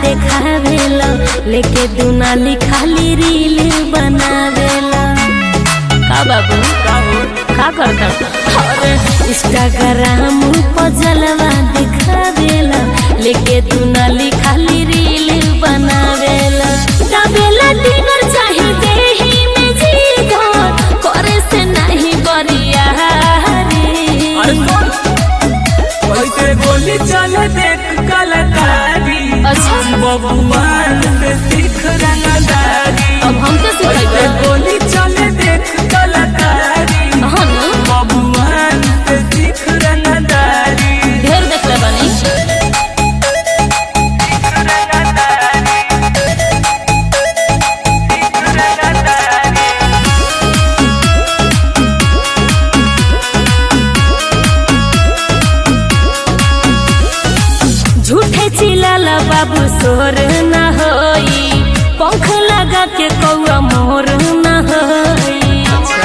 देखावेला लेके दुनाली खाली रील बनावेला का बाबू का करता अरे इंस्टाग्राम पर जलवा दिखावेला लेके दुनाली खाली रील बनावेला दाबेला डिनर चाही देही में जीवन करे से नहीं बरिया कैसे गोली चले देख कलाकारी अच्छा। बबुआन से सीख रंगदारी अब हमके कैसे सिखाइबे गोली चले देख कलाकारी हाँ ना बबुआन से सीख रंगदारी ढेर देखले बानी झूठे चिल्लाला बाबू सोर ना होई पंख लगा के कौआ मोर ना होई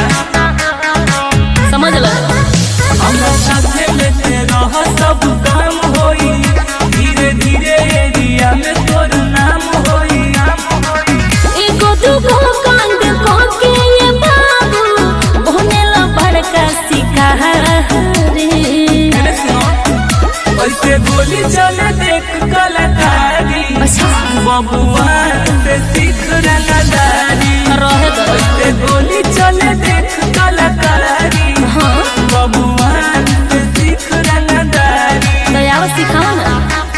समझ लो हमरा साथे लेते रह सब काम होई धीरे धीरे एरिया में तोर नाम होई एगो दूगो कांड को के ये बाबू बनेला बड़का शिकारी कैसे गोली चले देख कलाकारी अच्छा बबुआन से सीख रंगदारी रहे दो कैसे गोली चले देख कलाकारी हाँ बबुआन से सीख रंगदारी तो आओ सिखाओ ना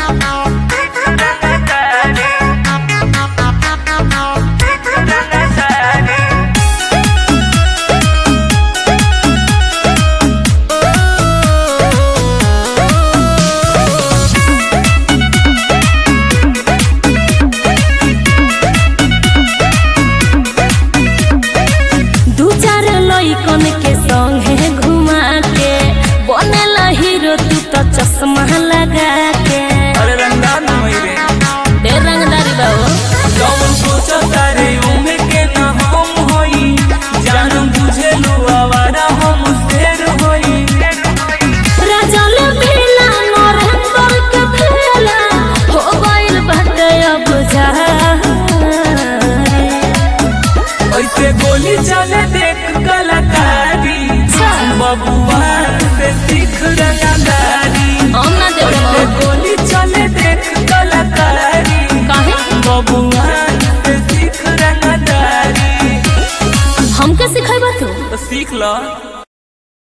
दू चार लइकन के संगे घुमा के बनेला हीरो तू तो चश्मा लगा के अरे रंगदार न होइबे ढेर रंगदारी बाबू कौन सोचो तारे उमे के न हम होई जानम बुझे लो आवारा हम शेर होई राजल बेला नरेंद्र के फेला हो गइल बाटे अब जारी ऐसे गोली चले देख कलाकारी बबुआन से सीख रंगदारी हम ना ऐसे देबो गोली चले देख कलाकारी काहे बबुआन से सीख रंगदारी हमके सिखाइबा तू तो सीख लो